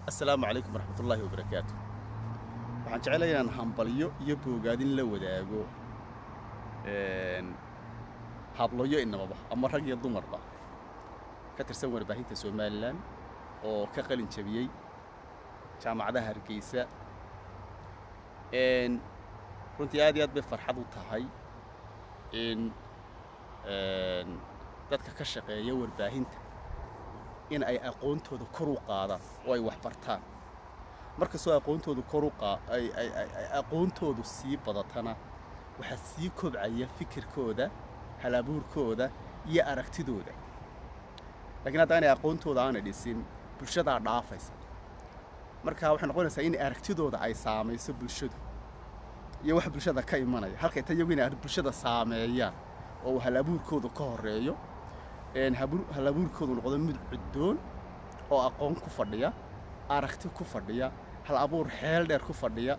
assalaamu calaykum waraxmatullaahi wabarakaatu waxaan jeclaya inaan hambalyo iyo boogaadin la wadaago habloyo inamaba ama rag iyo dumarba ka tirsan warbaahinta somalilan oo ka qalin jabiyey jaamacadaha hargeysa runtii aad iyo aad bay farxad u tahay in dadka ka shaqeeya warbaahinta in ay aqoontooda kor u qaadaan oo ay wax bartaan markastoo aqoontooda kor u qaa ay ay ay aqoontoodu sii badatana waxaa sii kobcaya fikirkooda halabuurkooda iyo aragtidooda laakiin haddaanay aqoontooda aanay dhisin bulshadaa dhaafaysa marka waxay noqonaysaa in aragtidooda ay saamayso bulshadu iyo wax bulshada ka imanaya halkay ta iyagu inay bulshada saameeyaan oo halabuurkooda ka horeeyo halabuurkoodu noqdo mid cuddoon oo aqoon ku fadhiya aragti ku fadhiya hal abuur xeel dheer ku fadhiya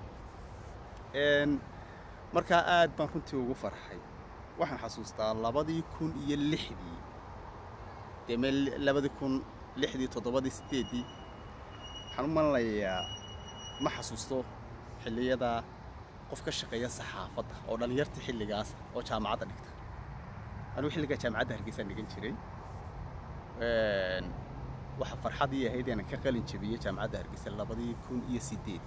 markaa aad baan runtii ugu farxay waxaan xasuustaa labadii kun iyo lixdii dee meel labadii kun lixdii toddobadii sideeddii waxaan u malinayaa ma xasuusto xilliyada qof ka shaqeeya saxaafadda oo dhallinyarta xilligaasa oo jaamacadda dhigta anigu xilligaa jaamacadda hargeysaan dhigan jiray waxa farxadii ahayd inaan ka qalin jabiyey jaamacadda hargeysa labadii kun iyo sideed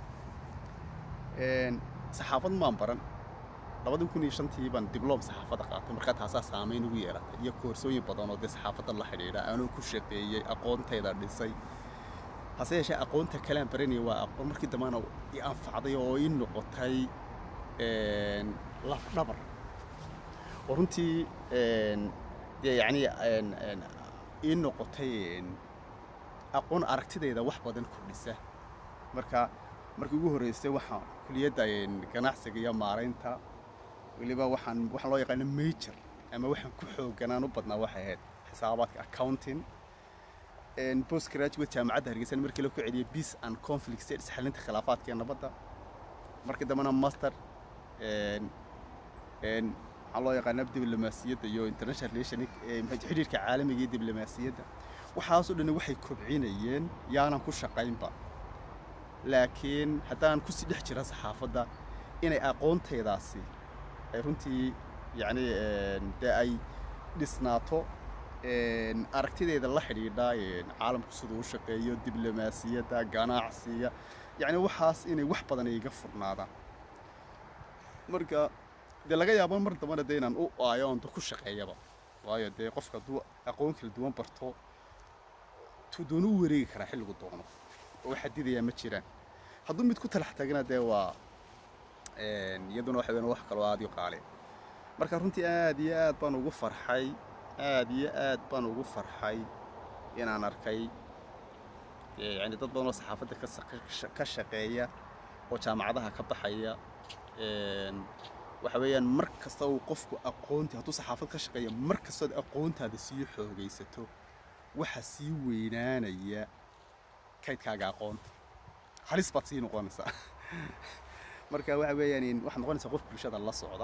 saxaafad maan baran labadii kun iyo shantii baan dibloom saxaafadda qaatay markaa taasaa saamayn ugu yeelatay iyo koorsooyin badan oo dee saxaafadda la xidhiidha anuu ku shaqeeyey aqoontayda dhisay hase yeeshee aqoonta kalean baranaya waa aqoon markii dambana i anfacday oo ii noqotay lafdhabar oo runtii dee yacni ii noqotay aqoon aragtidayda wax badan kordhisa marka markii ugu horreysay waxaan kuliyadda ganacsiga iyo maaraynta weliba waxaan waxaan loo yaqaano major ama waxaan ku xooganaan u badnaa waxay ahayd xisaabaadka accounting post graduate jaamacadda hargeysa markii la ku celiyay peace and conflict studies xalinta khilaafaadka iyo nabadda markii dambena master waxaa loo yaqaana diblomaasiyadda iyo international relation xidhiirka caalamiga iyo diblomaasiyadda waxaasoo dhan waxay kobcinayeen yaanan ku shaqaynba laakiin haddaan kusii dhex jira saxaafadda inay aqoontaydaasi ay runtii yacni dee ay dhisnaato aragtideeda la xidhiidha caalamku siduu u shaqeeyo diblomaasiyadda ganacsiga yacni waxaas inay wax badan iga furnaadaan marka dee laga yaabo mar dambana dee inaan u aayo oon ku shaqeeyaba waayo dee qofka hadduu aqoon kala duwan barto tuu doonu u wareegi karaa xilligu doono oo xadidayaa ma jiraan hadduu mid ku talax tagana dee waa iyaduna waxa weyn wax kaloo aad u qaale marka runtii aad iyo aad baan ugu farxay aad iyo aad baan ugu farxay inaan arkay yani dad badan oo saxaafadda ka shaqeeya oo jaamacadaha ka baxaya waxa weeyaan mar kasta uu qofku aqoonti hadduu saxaafad ka shaqeeya mar kastood aqoontaada sii xoogaysato waxaa sii weynaanaya kaydkaaga aqoonta halis baad sii noqonaysaa marka waxa weeyaan waxaad noqonaysaa qof bulshada la socda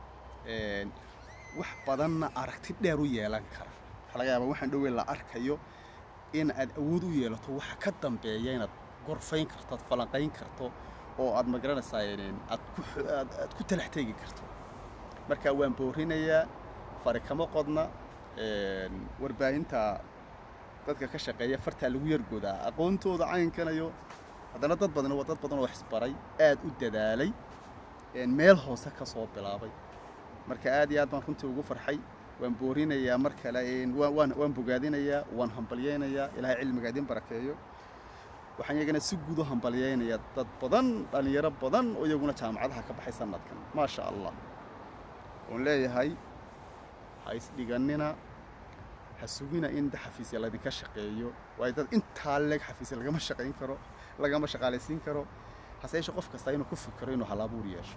wax badanna aragti dheer u yeelan kara waxaa laga yaabaa waxaan dhoweyn la arkayo in aad awood u yeelato waxa ka dambeeya inaad gorfayn karto aad falanqayn karto oo aad magaranaysaa aad ku aad ku talax teegi karto marka waan boorinayaa fari kama qodna warbaahinta dadka ka shaqeeya fartaa lagu yargoodaa aqoontooda caynkanayo haddana dad badan waa dad badan oo waxisbaray aad u dadaalay meel hoose ka soo bilaabay marka aad iyo aad baan runtii ugu farxay waan boorinayaa mar kale waan waan bogaadinayaa waan hambalyaynayaa ilaahay cilmiga idin barakeeyo waxaan iyagana si guud u hambalyaynayaa dad badan dhallinyaro badan oo iyaguna jaamacadaha ka baxay sanadkan maasha allah oon leeyahay ha isdhigannina ha sugina in xafiisya laydinka shaqeeyo waayo dad intaa leeg xafiisya lagama shaqayn karo lagama shaqaalaysiin karo hase yeeshe qof kasta inuu ku fikiro inuu halabuur yeesho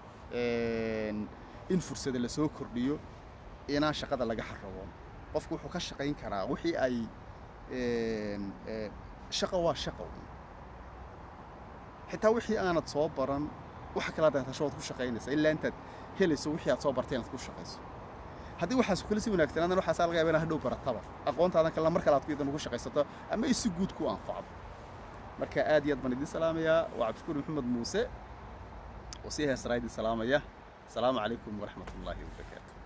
in fursada lasoo kordhiyo inaan shaqada laga xaraboon qofku wuxuu ka shaqayn karaa wixii ay shaqo waa shaqo xitaa wixii aanad soo baran waxa kala daatasho waad ku shaqaynaysaa ilaa intaad helayso wixii aad soo bartay inaad ku shaqayso haddii waxaas kula si wanaagsanaadan waxaasaa laga yaaba inaad hadhow barataba aqoontaadan kale mar kale aad ku idan ugu shaqaysato ama ay si guud ku anfacdo marka aad iyo aad baan idin salaamayaa waa cabdishukuur maxamed muuse oo sii heesraa idin salaamaya asalaamu calaykum waraxmat ullaahi wabarakaatu